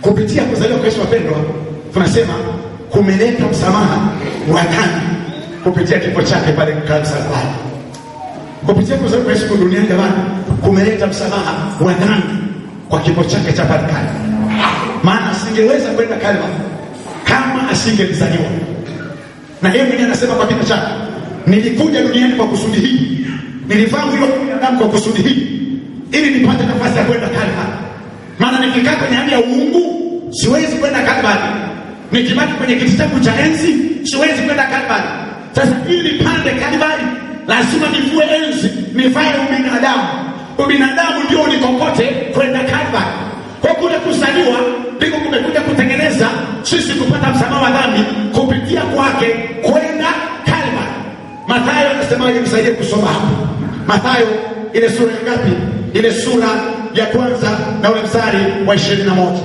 kupitia kuzaliwa kwa Yesu wapendwa, tunasema kumeleta msamaha wa dhambi kupitia kifo chake pale msalabani. Kupitia kuzaliwa kwa Yesu duniani, jamani, kumeleta msamaha wa dhambi kwa kifo chake cha pale Kalvari. Maana asingeweza kwenda Kalvari kama asingelizaliwa, na yeye mwenyewe anasema kwa kinywa chake, nilikuja duniani kwa kusudi hili, nilivaa mwili wa binadamu kwa kusudi hili, ili nipate nafasi ya kwenda Kalvari. Maana nikikaa kwenye hali ya uungu siwezi kwenda Kalvari, nikibaki kwenye kiti changu cha enzi siwezi kwenda Kalvari. Sasa ili nipande Kalvari lazima nivue enzi, nivae ubinadamu. Ubinadamu ndio nikokote kwenda Kalvari. Kwa kule kuzaliwa ndiko kumekuja kutengeneza sisi kupata msamaha wa dhambi kupitia kwake kwenda Kalvari. Mathayo anasemaje? Msaidie kusoma hapo Mathayo ile sura ya ngapi? Ile sura ya kwanza na ule mstari wa ishirini na moja.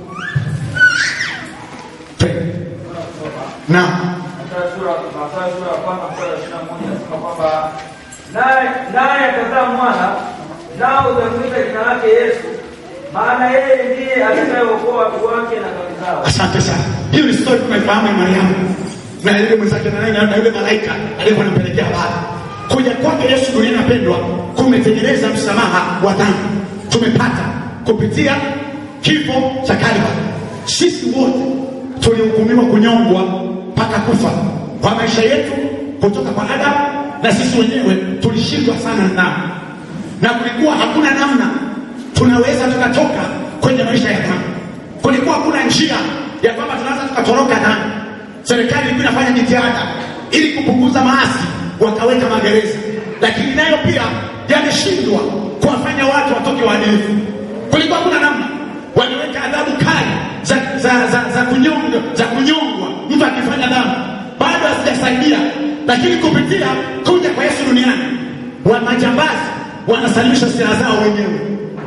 Naam. Mathayo sura Mathayo sura ya kwanza mstari wa ishirini na moja nasema kwamba naye naye atazaa mwana nao utamwita jina lake Yesu, maana yeye ndiye atakayeokoa watu wake na dhambi zao. Asante sana. Hiyo ni story tunaifahamu ya Mariamu na yule mwenzake na nani na yule malaika aliyekuwa anampelekea habari. Kuja kwake Yesu duniani, napendwa, kumetengeneza msamaha wa dhambi. Tumepata kupitia kifo cha Kalvari. Sisi wote tulihukumiwa kunyongwa mpaka kufa kwa maisha yetu kutoka kwa Adamu, na sisi wenyewe tulishindwa sana na dhambi, na kulikuwa hakuna namna tunaweza tukatoka kwenye maisha ya dhambi. Kulikuwa hakuna njia ya kwamba tunaweza tukatoroka dhambi. Serikali ilikuwa inafanya jitihada ili kupunguza maasi, wakaweka magereza, lakini nayo pia yalishindwa kuwafanya watu watoke waadilifu. Kulikuwa hakuna namna, waliweka adhabu kali za, za, za, za kunyonga za kunyongwa mtu akifanya dhambi, bado hazijasaidia. Lakini kupitia kuja kwa Yesu duniani, wa majambazi wanasalimisha silaha zao wenyewe.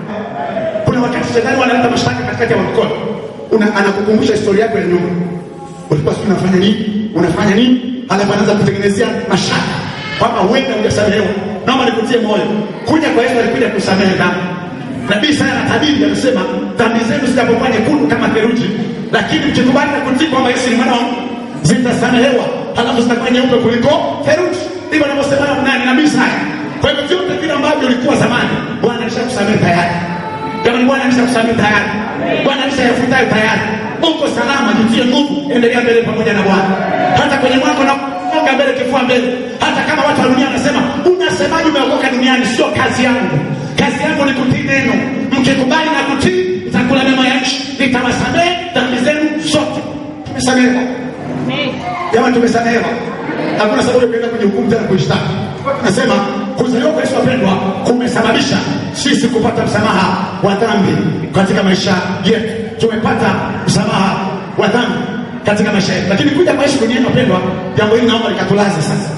Kuna wakati shetani wanaleta mashtaka katikati ya mkono, una anakukumbusha historia yako ya nyuma, ulikuwa sijui unafanya nini, unafanya nini, alafu anaanza kutengenezea mashaka kwamba huenda hujasamehewa. Naomba nikutie moyo, kuja kwa Yesu alikuja kusamehe dhambi. Nabii Isaya anatabiri anasema, dhambi zenu zitapokuwa nyekundu kama theluji, lakini mkikubali na kutii kwamba Yesu ni mwana wa Mungu zitasamehewa, halafu zitakuwa nyeupe kuliko theluji. Ndivyo anavyosema nani? Nabii Isaya. Kwa hivyo vyote vile ambavyo ulikuwa zamani, Bwana alishakusamehe tayari. Jamani, Bwana alishakusamehe tayari. Bwana alishayafutayo tayari. Uko salama, jitie nguvu, endelea mbele pamoja na Bwana. Hata kwenye mwako na songa mbele, kifua mbele. Hata kama watu wa dunia wanasema unasemaje umeokoka duniani, sio kazi yangu. Kazi yangu ni kutii neno. Mkikubali na kutii, nitakula mema ya nchi, nitawasamehe dhambi zenu zote. Tumesamehewa jamani, tumesamehewa. Hakuna sababu ya kwenda kujihukumu tena kuishtaki. Nasema kuzaliwa kwa Yesu wapendwa, kumesababisha sisi kupata msamaha wa dhambi katika maisha yetu. Tumepata msamaha wa dhambi katika maisha yetu, lakini kuja kwa Yesu duniani wapendwa, jambo hili naomba likatulaze sasa.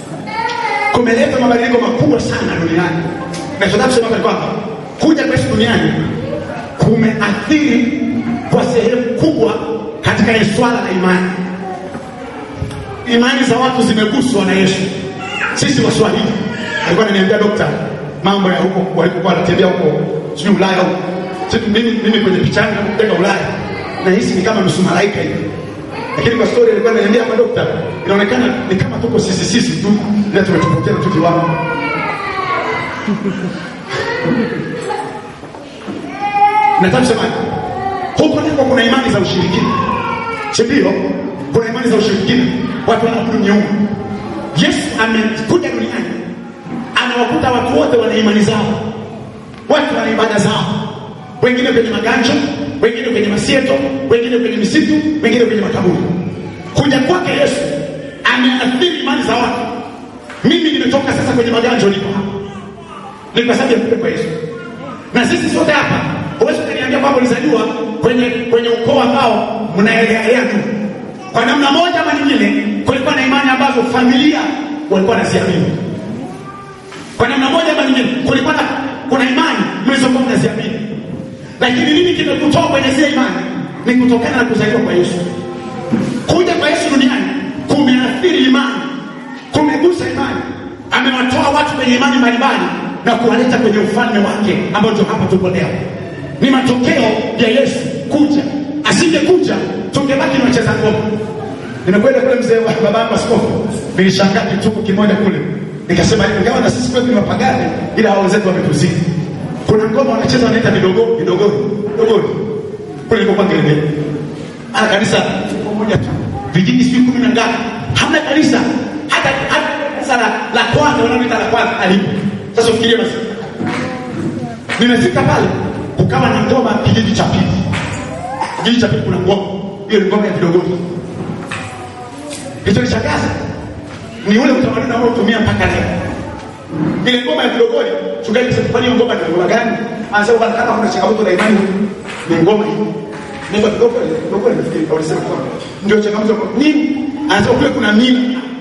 Kumeleta mabadiliko makubwa sana duniani. Nachotaka kusema hapa ni kwamba kuja kwa Yesu duniani kumeathiri kwa sehemu kubwa katika ile swala la imani. Imani za watu zimeguswa na Yesu. Sisi Waswahili, alikuwa ananiambia dokta mambo ya huko walikokuwa wanatembea huko sijui Ulaya huko. Sisi mimi mimi kwenye picha yangu kupeleka Ulaya na hisi ni kama nusu malaika hivi. Lakini kwa story alikuwa ananiambia hapa dokta, inaonekana ni kama tuko sisi sisi tu ila tumetupokea tu kiwango. Nataka kusema huko ndiko kuna imani za ushirikina, si ndio? Kuna imani za ushirikina, watu wanaabudu miungu. Yesu amekuja duniani, anawakuta watu wote wana imani zao, watu wana ibada zao, wengine kwenye maganja, wengine kwenye masieto, wengine kwenye misitu, wengine kwenye makaburi. Kuja kwake Yesu ameathiri imani za watu. Mimi nimetoka sasa kwenye maganja, niko hapa, ni kwa sababu ya kuja kwa Yesu. Na sisi sote hapa, huwezi ukaniambia kwamba ulizaliwa kwenye kwenye ukoo ambao mnaeleaelea tu. Kwa namna moja ama nyingine, kulikuwa na imani ambazo familia walikuwa wanaziamini. Kwa namna moja ama nyingine, kulikuwa na kuna imani mlizokuwa mnaziamini. Lakini nini kimekutoa kwenye zile imani? Ni kutokana na kuzaliwa kwa Yesu. Kuja kwa Yesu duniani kumeathiri imani, kumegusa imani. Amewatoa watu kwenye imani mbalimbali na kuwaleta kwenye ufalme wake ambao ndio hapa tupo leo. Ni matokeo ya Yesu kuja asingekuja tungebaki ni wacheza ngoma. Nimekwenda kule mzee wa babangu askofu, nilishangaa kituko kimoja kule, nikasema ingawa na sisi kwetu ni wapagani, ila hao wenzetu wametuzidi. Kuna ngoma wanacheza wanaita vidogo vidogori vidogori kule nilipokuwa Ngerengere, ana kanisa moja tu, vijiji sijui kumi na ngapi, hamna kanisa hata hata kanisa la, la kwanza wanaoita la kwanza alipo. Sasa ufikirie basi, nimefika pale kukawa na ngoma kijiji cha pili, kijiji cha pili kuna ngoma hiyo, ni ngoma ya vidogori Kilichonishangaza ni ule utamaduni ambao utumia mpaka leo. Ile ngoma ya Kilogoli, mchungaji sasa kwani hiyo ngoma ni ngoma gani? Anasema bwana kama kuna changamoto na imani ni ngoma hii. Ndio Kilogoli, Kilogoli nafikiri au nisema kwa. Ndio changamoto kwa nini? Anasema kule kuna mila.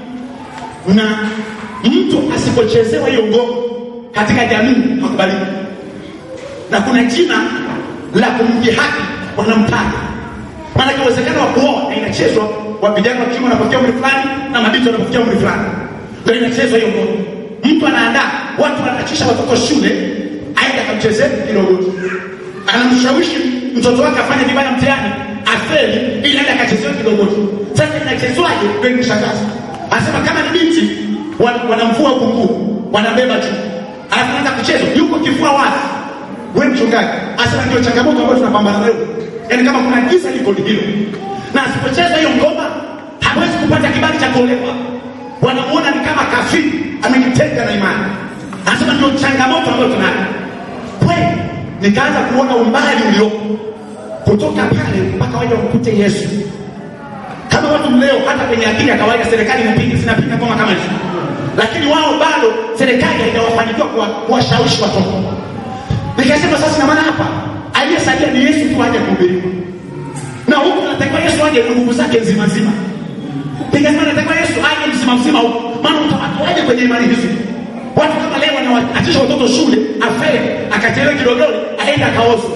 Na mtu asipochezewa hiyo ngoma katika jamii hakubaliki. Na kuna jina la kumdhihaki wanamtaja. Maana uwezekano wa kuoa na inachezwa wa vijana wa kiume wanapofikia umri fulani na mabinti wanapofikia umri fulani, ndio inachezwa hiyo ngoma. Mtu anaandaa watu, wanachisha watoto shule, aende akamchezee kidogo, anamshawishi mtoto wake afanye vibaya mtihani, afeli, ili aende akachezewe kidogo. Sasa inachezwaje? Ndio inishangaza. Anasema kama ni binti wan- wanamvua huku nguo, wanabeba juu, alafu anaanza kuchezwa, yuko kifua wazi. Wewe mchungaji, anasema ndio changamoto ambayo tunapambana nayo, yaani kama kuna giza liko ni hilo na asipocheza hiyo ngoma hawezi kupata kibali cha kuolewa. Wanamuona ni kama kafiri, amejitenga na imani. Anasema ndio changamoto ambayo tunayo. Kweli nikaanza kuona umbali uliopo kutoka pale mpaka waje wamkute Yesu. Kama watu leo, hata kwenye akili ya kawaida, serikali inapiga zinapiga ngoma kama hizo, lakini wao bado serikali haijawafanikiwa kuwa- kuwashawishi watoto. Nikasema sasa, na maana hapa aliyesalia ni Yesu tu aje kuhubiriwa na huku tunatakiwa Yesu aje na nguvu zake nzima nzima. Nikasema natakiwa Yesu aje mzima mzima huku, maana utawatoaje kwenye imani hizi? Watu kama leo wanawaachisha watoto shule, afere akachelewa kidogoli, aende akaozwe.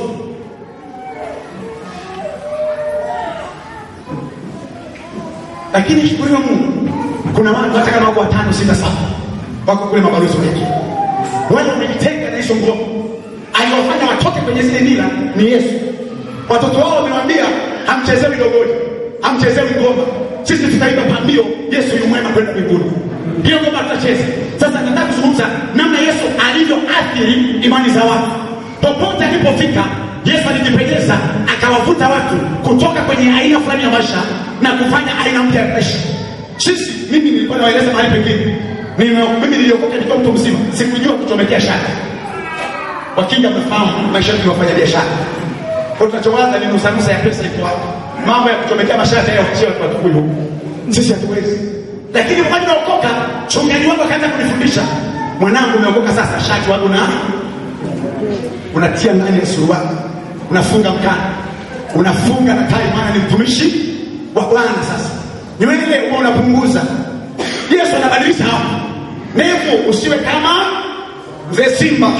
Lakini shukuriwa Mungu, kuna watu hata kama wako watano sita saba wako kule mabalozi wetu, wale wamejitenga na hizo ngoma. Aliwafanya watoke kwenye zile mila ni Yesu. Watoto wao wamewambia hamchezewi dogoli, hamchezewi ngoma, sisi tutaimba pambio, Yesu yu mwema kwenda mbinguni. Hiyo ngoma tutacheza. Sasa nataka kuzungumza namna Yesu alivyoathiri imani za watu. Popote alipofika, Yesu alijipenyeza akawavuta watu kutoka kwenye aina fulani ya maisha na kufanya aina mpya ya maisha. Sisi, mimi nilikuwa nawaeleza mahali pengine, Nime- mimi niliokoka nikiwa mtu mzima, sikujua kuchomekea shaka. Wakinga mmefahamu maisha yetu ya wafanya biashara kwa tunachowaza ni nusanusa ya pesa iko wapi? Mambo ya kuchomekea mashati ya kuchia watu watukuyu huku. Sisi hatuwezi. Lakini wakati naokoka, chungaji wangu akaanza kunifundisha, mwanangu, umeokoka sasa, shati wangu na unatia ndani ya suruali, unafunga mkanda, unafunga na tai, maana ni mtumishi wa Bwana. Sasa nywele huwa unapunguza. Yesu anabadilisha hapo, ndevu usiwe kama mzee Simba.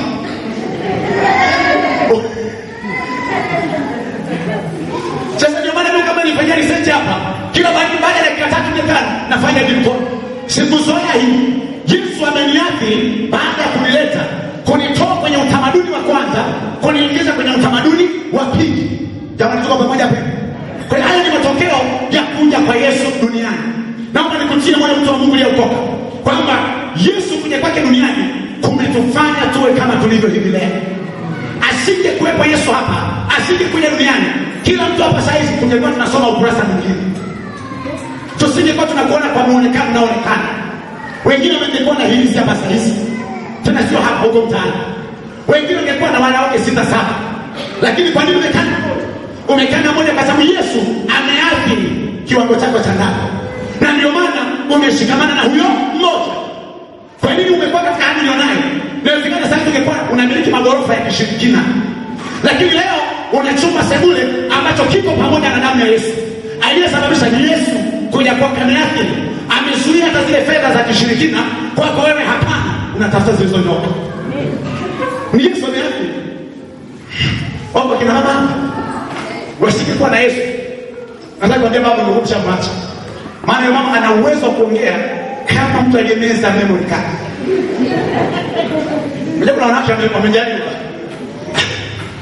Sasa ndio maana mimi kama nifanyia research hapa, kila baada baada ya dakika tatu nne tano nafanya dilko. Sikuzoea hii. Yesu ameniathiri baada ya kunileta kunitoa kwenye utamaduni wa kwanza kuniingiza kwenye utamaduni wa pili. Jamani, tuko pamoja hapa. Kwa hiyo haya ni matokeo ya kuja kwa Yesu duniani. Naomba nikutie moyo mtu wa Mungu aliyeokoka kwamba Yesu kuja kwake duniani kumetufanya tuwe kama tulivyo hivi leo asinge kuwepo Yesu hapa, asinge kuja duniani, kila mtu hapa saa hizi tungekuwa tunasoma ukurasa mwingine, tusingekuwa tunakuona kwa muonekano unaoonekana. Wengine wangekuwa na hilizi hapa saa hizi, tena sio hapa, huko mtaani. Wengine wangekuwa na wanawake sita saba, lakini kwa nini umekaa umekaa na moja? Kwa sababu Yesu ameathiri kiwango chako cha ndani, na ndio maana umeshikamana na huyo mmoja. Kwa nini umekuwa katika hali ulionayo? Inawezekana sasa ungekuwa unamiliki magorofa ya kishirikina, lakini leo una chumba sebule ambacho kiko pamoja na damu ya Yesu. Aliyesababisha ni Yesu kuja kwako ameathiri, amezuia hata zile fedha za kishirikina kwako wewe. Hapana, unatafuta zilizonyoka. Ni Yesu ameathiri. Wapo kina mama wasingekuwa na Yesu, nataka kuambia baba, ndio mshamwacha, maana yule mama ana uwezo wa kuongea kama mtu aliyemeza memory card. Unajua kuna wanawake wame- wamejaribu.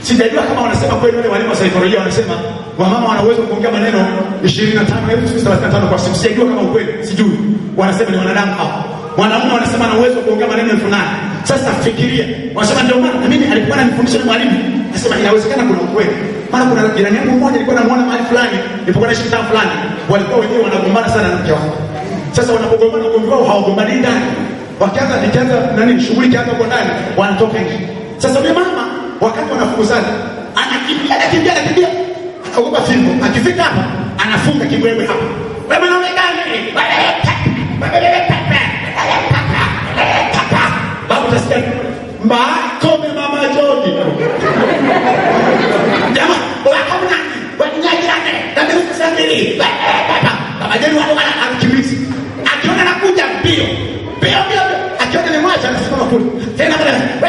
sijajua kama wanasema kweli wale walimu wa saikolojia wanasema wamama wana uwezo wa kuongea maneno 25,035 kwa siku sijajua kama ukweli sijui wanasema ni wanadamu hao wanaume wanasema ana uwezo wa kuongea maneno elfu nane sasa fikiria wanasema ndio maana na mimi alikuwa ananifundisha mwalimu nasema inawezekana kuna ukweli maana kuna jirani yangu mmoja nilikuwa namuona mahali fulani nilipokuwa naishi mtaa fulani walikuwa wenyewe wanagombana sana na mke wake sasa wanapogombana ugomvi wao hawagombani ndani wakianza nikianza nani shughuli kianza huko ndani wanatoka nje sasa yule mama wakati wanafukuzana anakimbia anakimbia anakimbia anaogopa fimbo akifika hapa anafunga kibwebwe hapa wewe mwanaume gani babu utasikia mbakome mama jogi jamaa wakamna wanyajirane namiusambili baba jeni wale wana akimbizi akiona nakuja mbio mbio mbio akiona ni mwacha anasimama kule tena kule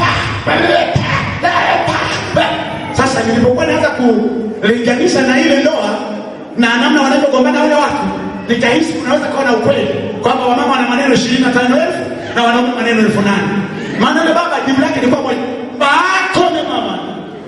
sasa nilipokuwa naanza kulinganisha na ile ndoa na namna wanavyogombana wale watu nikahisi kunaweza kuwa na ukweli kwamba wamama wana maneno ishirini na tano elfu na wanaume maneno elfu nane maana yule baba jibu lake ilikuwa moja bakome mama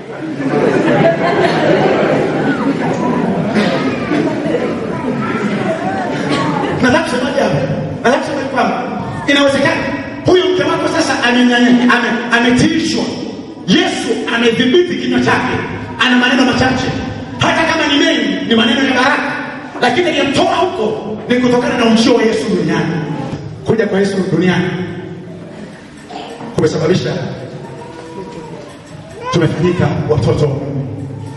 nataka kusemaje hapa nataka kusema kwamba inawezekana huyu mke wako sasa amenyanya- ame- ametiishwa yesu amedhibiti kinywa chake ana maneno machache hata kama ni mengi ni maneno ya baraka lakini aliyemtoa huko ni kutokana na ujio wa yesu duniani kuja kwa yesu duniani kumesababisha tumefanyika watoto wa mungu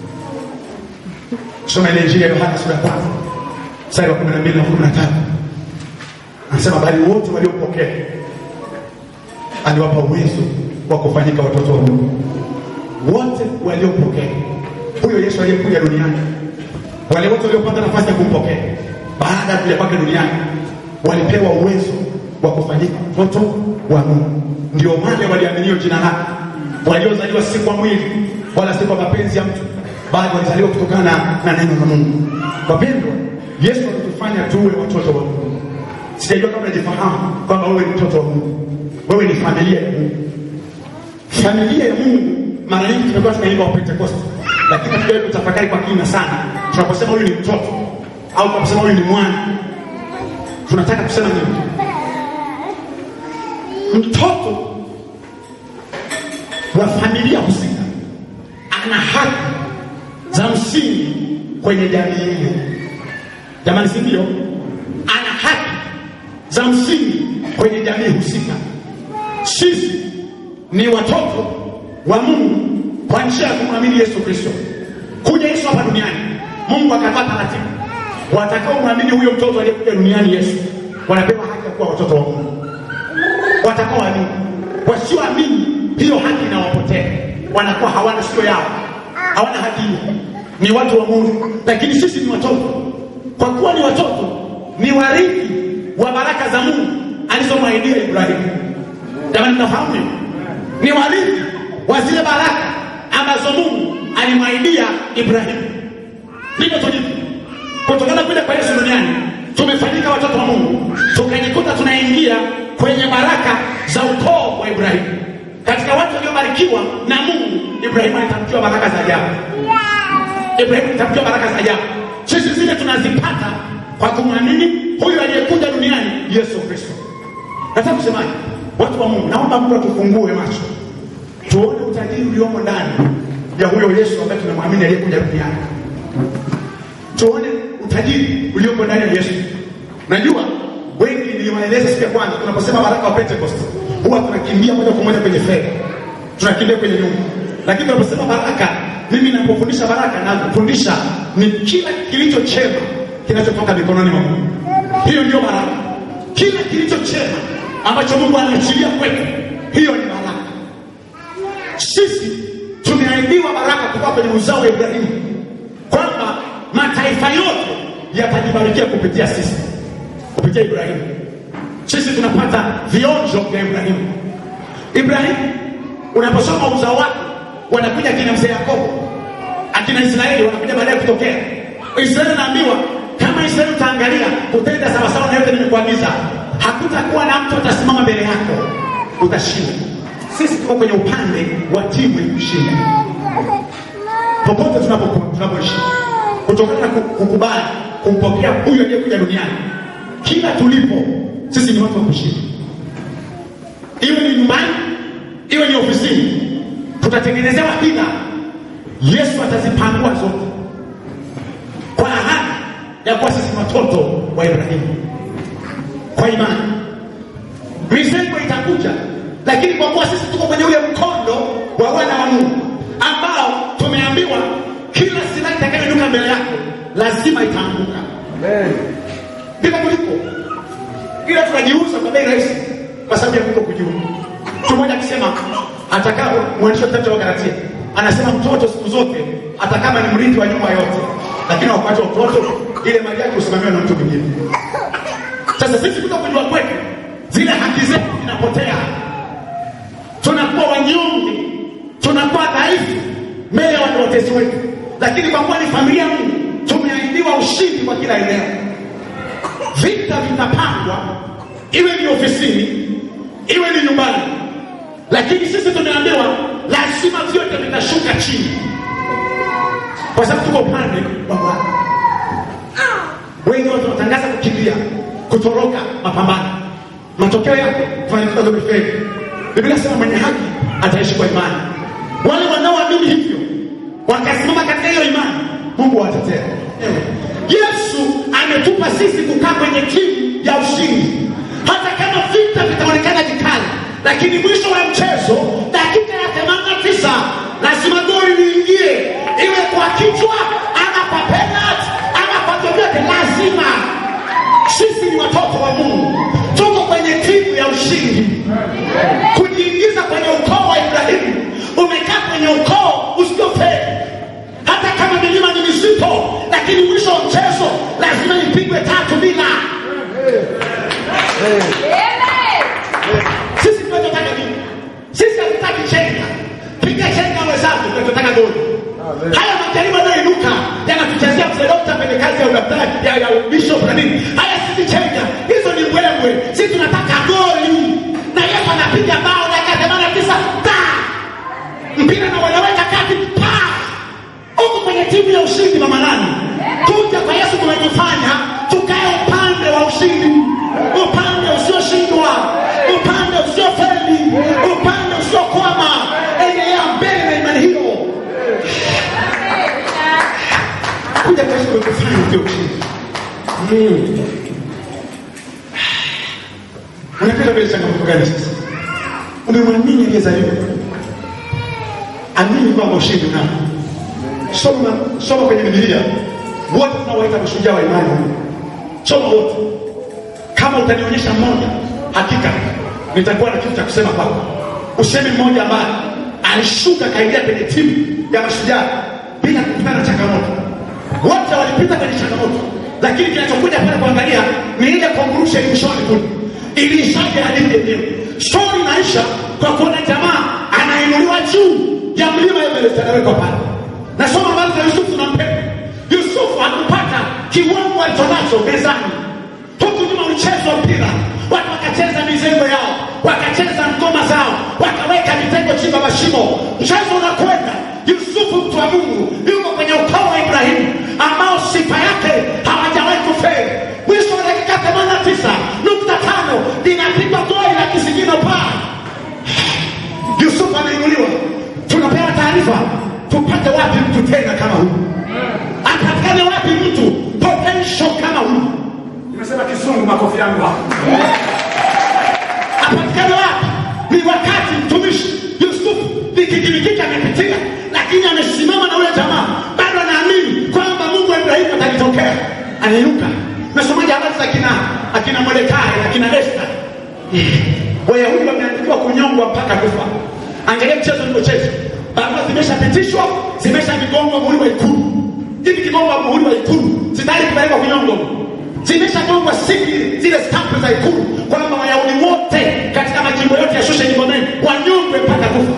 soma ile injili ya yohana sura ya tano mstari wa kumi na mbili na kumi na tatu anasema bali wote waliopokea aliwapa uwezo wa kufanyika watoto wa mungu wote waliopokea huyo yesu aliyekuja duniani wale wote waliopata nafasi ya kumpokea baada ya kuja kwake duniani walipewa uwezo wa kufanyika mtoto wa mungu ndio wale waliaminio jina lake waliozaliwa si kwa mwili wala si kwa mapenzi ya mtu bali walizaliwa kutokana na, na neno la mungu wapendwa yesu alitufanya tuwe watoto wa mungu sijajua kama najifahamu kwamba wewe ni mtoto wa mungu wewe ni familia ya mungu familia ya mungu mara nyingi tumekuwa tunaimba wa pentekoste lakini hatujawahi kutafakari kwa kina sana tunaposema huyu ni mtoto au tunaposema huyu ni mwana tunataka kusema nini mtoto wa familia husika ana haki za msingi kwenye jamii ile jamani si ndio ana haki za msingi kwenye jamii husika sisi ni watoto wa mungu kwa njia ya kumwamini yesu kristo kuja yesu hapa duniani mungu akatoa taratibu watakaomwamini huyo mtoto aliyekuja duniani yesu wanapewa haki ya kuwa watoto wa mungu watakaoamini wasioamini hiyo haki inawapotea wanakuwa hawana sio yao hawana haki hiyo ni watu wa mungu lakini sisi ni watoto kwa kuwa ni watoto ni warithi wa baraka za mungu alizomwahidia ibrahimu jamani mnafahamu hiyo ni warithi wa zile baraka ambazo mungu alimwahidia ibrahimu ndivyo tulivyo kutokana kuja kwa yesu duniani tumefanyika watoto wa mungu tukajikuta tunaingia kwenye baraka za ukoo wa ibrahimu katika watu waliobarikiwa na mungu ibrahimu alitamkiwa baraka za ajabu ibrahimu alitamkiwa baraka za ajabu sisi zile tunazipata kwa kumwamini huyu aliyekuja duniani yesu kristo nataka kusemaje watu wa mungu naomba mungu atufungue macho tuone utajiri uliomo ndani ya huyo yesu ambaye tunamwamini aliyekuja duniani tuone utajiri uliomo ndani ya yesu najua wengi niliwaeleza siku ya kwanza tunaposema baraka wa pentecost huwa tunakimbia moja kwa moja kwenye fedha tunakimbia kwenye nyumba lakini tunaposema baraka mimi napofundisha baraka nakufundisha ni kila kilicho chema kinachotoka mikononi mwa mungu hiyo ndio baraka kila kilicho chema ambacho mungu anaachilia kwetu hiyo ni baraka sisi tumeahidiwa baraka kutoka kwenye uzao wa ibrahimu kwamba mataifa yote yatajibarikia kupitia sisi kupitia ibrahimu sisi tunapata vionjo vya ibrahimu ibrahimu unaposoma uzao wake wanakuja akina mzee yakobo akina israeli wanakuja baadaye kutokea israeli anaambiwa kama israeli utaangalia kutenda sawasawa na yote nimekuagiza hakutakuwa na mtu atasimama mbele yako utashinda sisi tuko kwenye upande wa timu ya kushinda popote tunapokuwa tunapoishi, kutokana na ku- kukubali kumpokea huyu aliyekuja duniani. Kila tulipo sisi ni watu wa kushinda, iwe ni nyumbani, iwe ni ofisini, tutatengenezewa hila. Yesu atazipangua zote kwa ahadi ya kuwa sisi ni watoto wa Ibrahimu kwa imani. Mizengo itakuja, lakini kwa kuwa sisi tuko kwenye ule mkondo wa wana wa Mungu ambao tumeambiwa kila silaha itakayoinuka mbele yako lazima itaanguka. Amen. Ndivyo kuliko, ila tunajiuza kwa bei rahisi kwa sababu ya kuto kujua. Mtu mmoja akisema atakaa, mwandishi wa kitabu cha Wagalatia anasema mtoto siku zote hata kama ni mrithi wa nyumba yote, lakini wakati wa utoto ile mali yake husimamiwa na mtu mwingine. Sasa sisi kuto kujua kwetu, zile haki zetu zinapotea, tunakuwa wanyonge, tunakuwa dhaifu mbele ya watu watesi wetu, lakini kwa kuwa ni familia ya Mungu tumeahidiwa ushindi kwa kila eneo. Vita vitapangwa, iwe ni ofisini, iwe ni nyumbani, lakini sisi tumeambiwa lazima vyote vitashuka chini, kwa sababu tuko upande wa Bwana. Wengi watu wanatangaza kukimbia, kutoroka mapambano. Matokeo yake tunajikuta tumefeli. Biblia inasema mwenye haki ataishi kwa imani. Wale wanaoamini hivyo wakasimama katika hiyo imani, Mungu awatetea. Yesu ametupa sisi kukaa kwenye timu ya ushindi, hata kama vita vitaonekana vikali, lakini mwisho wa mchezo, dakika ya 89 lazima goli liingie, iwe kwa kichwa ama kwa penalty ama kwa vyovyote, lazima sisi ni watoto wa Mungu, tuko kwenye timu ya ushindi. Kujiingiza kwenye ukoo wa Ibrahimu, umekaa kwenye ukoo usiofeli. Hata kama milima ni mizito, lakini mwisho wa mchezo lazima ipigwe tatu bila. Sisi tunachotaka nini? Sisi hatutaki chenga, piga chenga wenzangu, tunachotaka goli. Haya majaribu yanayoinuka yanatuchezea mzee dokta kwenye kazi ya udaktari ya, ya bishop na nini. Haya sisi chenga, hizo ni mbwembwe. Sisi tunataka goli, na Yesu anapiga bao dakika themanini na tisa ta mpira na wanaweka kati pa huko kwenye timu ya ushindi. Mama nani, kuja kwa Yesu kunajifanya tukae upande wa ushindi, upande usioshindwa, upande usiofeli, upande usiokwama. Endelea mbele na imani hiyo. kuja kwa Yesu kunakufanya ndio ushindi. Mm. Unapenda vile changamoto gani sasa? Umemwamini aliyezaliwa, amini kwamba ushindi unao. Soma, soma kwenye Biblia wote tunawaita mashujaa wa imani, soma wote. Kama utanionyesha mmoja, hakika nitakuwa na kitu cha kusema kwako. Useme mmoja ambaye alishuka kaingia kwenye timu ya mashujaa bila kukutana na changamoto. Wote walipita kwenye changamoto, lakini kinachokuja pale kuangalia ni ile conclusion mwishoni kule, ilishaje hadithi yenyewe. Stori inaisha kwa kuona jamaa anainuliwa juu ya mlima Everest, anawekwa pale. Nasoma habari za Yusufu na Mpembe. Yusufu hakupata kiwango alichonacho mezani. Huku nyuma ulichezwa mpira, watu wakacheza mizengo yao, wakacheza ngoma zao, wakaweka mitego chimba mashimo. Mchezo unakwenda. Yusufu mtu wa Mungu yuko kwenye ukoo wa Ibrahimu ambao sifa yake hawajawahi kufeli. Mwisho wa dakika 89 nukta tano linapigwa goli la kisigino paa. Yusufu ameinuliwa, tunapewa taarifa, tupate wapi mtu tena kama huyu? Apatikane wapi mtu potential kama huyu? Nimesema kizungu, makofi yangu hapo. Apatikane wapi? Ni wakati mtumishi Yusufu vikikimikiki amepitia, lakini amesimama na ule jamaa, bado anaamini kwamba Mungu wa Ibrahimu atalitokea. Anainuka. Nasomaji habari za kina akina Mordekai, akina Esta. Wayahudi wameandikiwa kunyongwa mpaka kufa. Angalia mchezo ulivyochezwa. Barua zimeshapitishwa, zimeshagongwa muhuri wa ikulu. Hivi kigongwa muhuri wa ikulu, sitaki kupelekwa kunyongwa. Zimeshagongwa siki zile stampu za ikulu kwamba Wayahudi wote katika majimbo yote ya Shusha Gomeni wanyongwe mpaka kufa.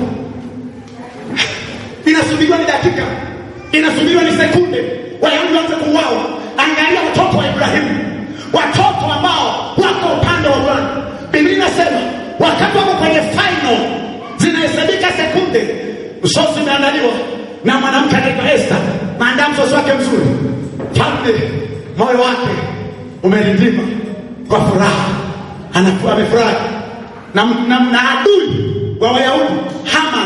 Inasubiriwa ni dakika, inasubiriwa ni sekunde, Wayahudi waanze kuuawa. Angalia watoto wa Ibrahimu, watoto ambao wako upande wa Bwana. Biblia inasema wakati wako kwenye final, zinahesabika sekunde, usosi umeandaliwa, na mwanamke anaitwa Esther, maandaa msosi wake mzuri, mfalme moyo wake umerindima kwa furaha, anakuwa amefurahi na, na, na adui wa Wayahudi Haman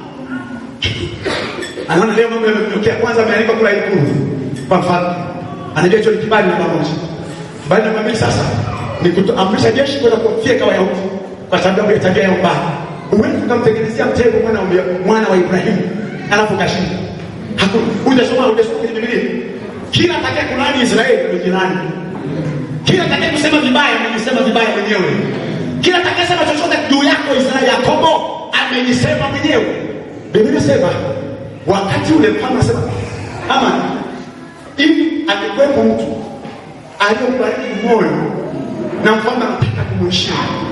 anaona leo mambo yametokea. Kwanza amealikwa kula ikulu kwa mfalme, anajua hicho ni kibali namba moja. Kibali namba mbili sasa ni kuamrisha jeshi kwenda kuwafyeka Wayahudi kwa sababu ya tabia ya ubaya. Huwezi ukamtengenezea mtego mwana wa mwana wa Ibrahimu alafu kashinda. Hakuna. Hujasoma hujasoma kwenye Biblia. Kila atakaye kulani Israeli ni jirani. Kila atakaye kusema vibaya amejisema vibaya mwenyewe. Kila atakaye sema chochote juu yako Israeli Yakobo amejisema mwenyewe. Biblia inasema wakati ule mfalme anasema ama ili angekuwepo mtu aliyobariki moyo na mfalme anataka kumheshimu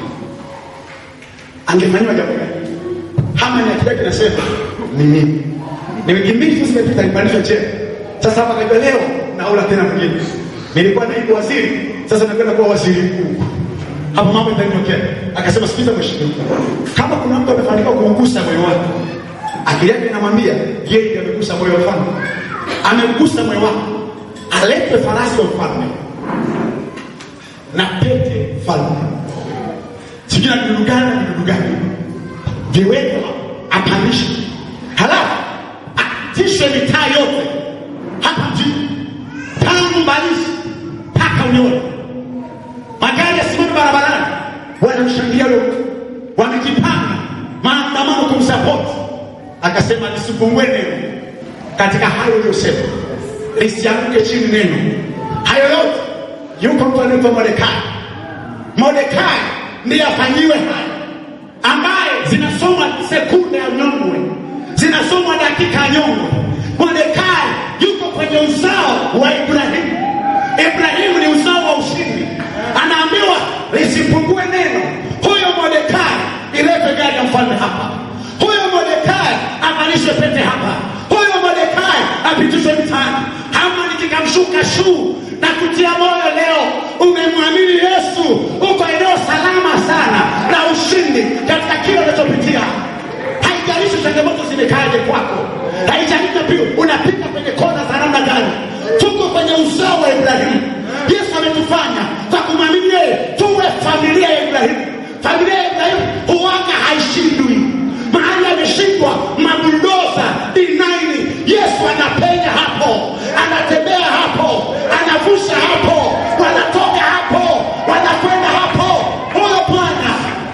angefanyiwa jambo gani? Hamani akili yake inasema ni mimi, ni wiki mbili tu zimepita, nipandishwa cheo. Sasa hapa kajua leo naula tena mwingine, nilikuwa naibu waziri, sasa nakwenda kuwa waziri mkuu. Hapo mambo itanitokea. Akasema, sikiza mheshimiwa, kama kuna mtu amefanikiwa kuugusa moyo wako, akili yake inamwambia yeye ndiye amegusa moyo wa mfalme, amegusa moyo wako, alete farasi wa mfalme na pete mfalme sijui na vidudu gani na vidudu gani viwekwa apandishe, halafu atishe mitaa yote hapa mjini, tangu Mbalizi mpaka Unyoro, magari yasimame barabarani, wanamshangilia yule mtu, wamejipanga maandamano kumsapoti. Akasema lisipungue neno katika hayo uliyosema, lisianguke chini neno hayo yote. Yuko mtu anaitwa Mordekai. Mordekai ndiye afanyiwe haya ambaye zinasomwa sekunde ya nyongwe, zinasomwa dakika ya nyongwe. Mordekai yuko kwenye uzao wa Ibrahimu. Ibrahimu ni uzao wa ushindi, anaambiwa lisipungue neno. Huyo Mordekai ilete gari ya mfalme hapa, huyo Mordekai avalishwe pete hapa, huyo Mordekai apitishwe mtaani. Hamani kikamshuka shuu na kutia moyo leo, umemwamini Yesu, uko eneo salama sana la ushindi katika kile unachopitia. Haijalishi changamoto zimekaaje kwako, haijalishi pia unapita kwenye kona za namna gani. Tuko kwenye uzao wa Ibrahimu. Yesu ametufanya kwa kumwamini yeye tuwe familia ya Ibrahimu. Familia ya Ibrahimu huwaga haishindwi. Mahali ameshindwa mabuldoza dinaini, Yesu anapenya hapo, anatembea hapo, anavusha hapo, wanatoka hapo, wanakwenda hapo. Huyo Bwana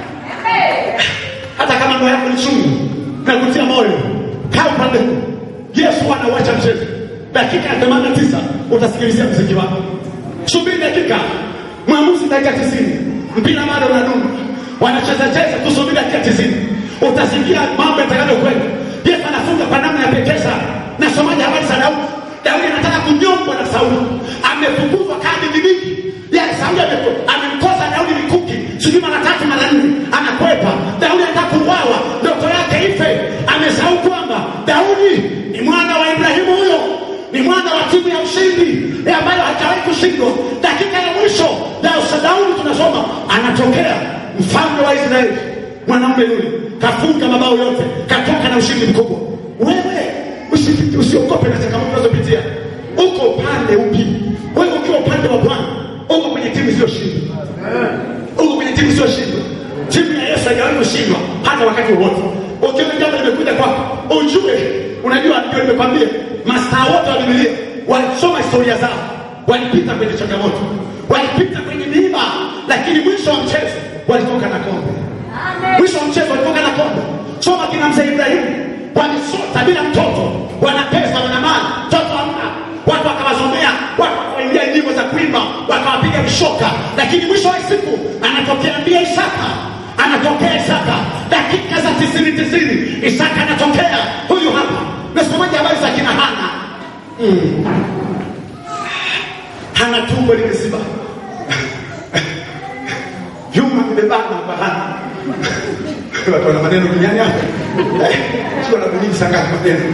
hata kama moyo yako ni chungu na kutia moyo, kaa upande huu. Yesu anauacha mchezo. Dakika ya 89 utasikilizia mziki wako. Subiri dakika, mwamuzi dakika tisini, mpira bado unadunda, wanacheza cheza, tusubiri dakika tisini, utasikia mambo yatakavyokwenda. Yesu anafunga kwa namna ya pekee sana. Nasomaji habari za Daudi. Daudi anataka kunyongwa na Sauli, amefukuzwa kadi bibiki ya Sauli, ame- amemkosa Daudi mikuki sijui mara tatu mara nne, anakwepa. Daudi anataka kuuawa, ndoto yake ife. Amesahau kwamba Daudi ni mwana wa Ibrahimu, huyo ni mwana wa timu ya ushindi eh, ambayo hajawahi kushindwa. Dakika ya mwisho ya Daudi tunasoma anatokea mfalme wa Israeli, mwanaume yule kafunga mabao yote, katoka na ushindi mkubwa. Wewe usi- usiogope na changamoto unazopitia. Uko upande upi? Wewe ukiwa upande wa Bwana, uko kwenye timu isiyoshindwa uko kwenye timu isiyoshindwa. Timu ya Yesu haijawahi kushindwa hata wakati wowote. Ukiona jambo limekuja kwako, ujue, unajua, ndio nimekwambia, mastaa wote wa Biblia walisoma historia zao, walipita kwenye changamoto, walipita kwenye miiba, lakini mwisho wa mchezo walitoka na kombe. Mwisho wa mchezo walitoka na kombe. Soma kina mzee Ibrahimu, walisota bila mtoto, wana pesa, wana mali, mtoto hamna, watu wakawazomea, watu wakawaingia nyimbo za kuimba, wakawapiga vishoka, lakini mwisho wa siku anatokea mbia Isaka, anatokea Isaka, dakika za tisini tisini, Isaka anatokea. Huyu hapa nasomaji habari za kina Hana. Mm. Hana tumbo limeziba, vyuma vimebana kwa Hana. Watu wana maneno duniani hapa, Eh, sio na kunyingi sangapi maneno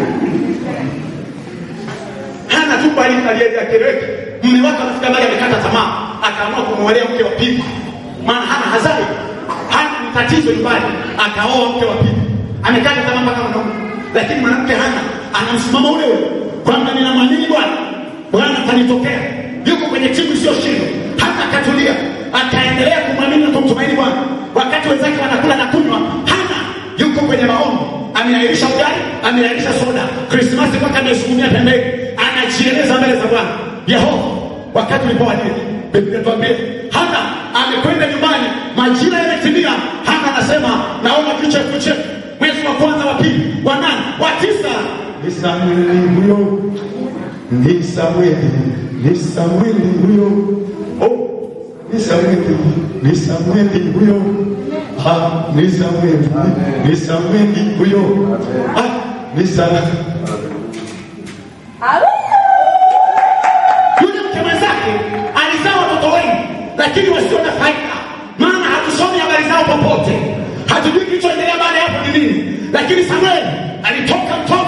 hana tu bali aliyekeleweka. Mume wake anafika mahali amekata tamaa, akaamua kumwolea mke wa pili, maana hana hazai, hana ni tatizo nyumbani, akaoa mke wa pili, amekata tamaa mpaka mwanaume. Lakini mwanamke hana ana msimamo ule ule kwamba ninamwamini bwana bwana atanitokea yuko kwenye timu isiyoshindwa hata akatulia akaendelea kumwamini na kumtumaini bwana wakati wenzake wanakula na kunywa hana yuko kwenye maombi ameahirisha ugali ameahirisha soda krismasi mpaka amesukumia pembeni anajieleza mbele za bwana yehova wakati ulipowadia biblia tuambie hana amekwenda nyumbani majira yametimia hana anasema naomba kichefuche mwezi wa kwanza wa pili wa nane wa tisa ni samueli huyo ni samueli ni samueli huyo oh, ni samueli ni samueli huyo ah, ni samueli ni samueli huyo ah, ni samueli yule mke mwenzake alizaa watoto wengi lakini wasio na faida maana hatusomi habari zao popote hatujui kilichoendelea baada ya hapo ni nini lakini samueli alitoka mtoto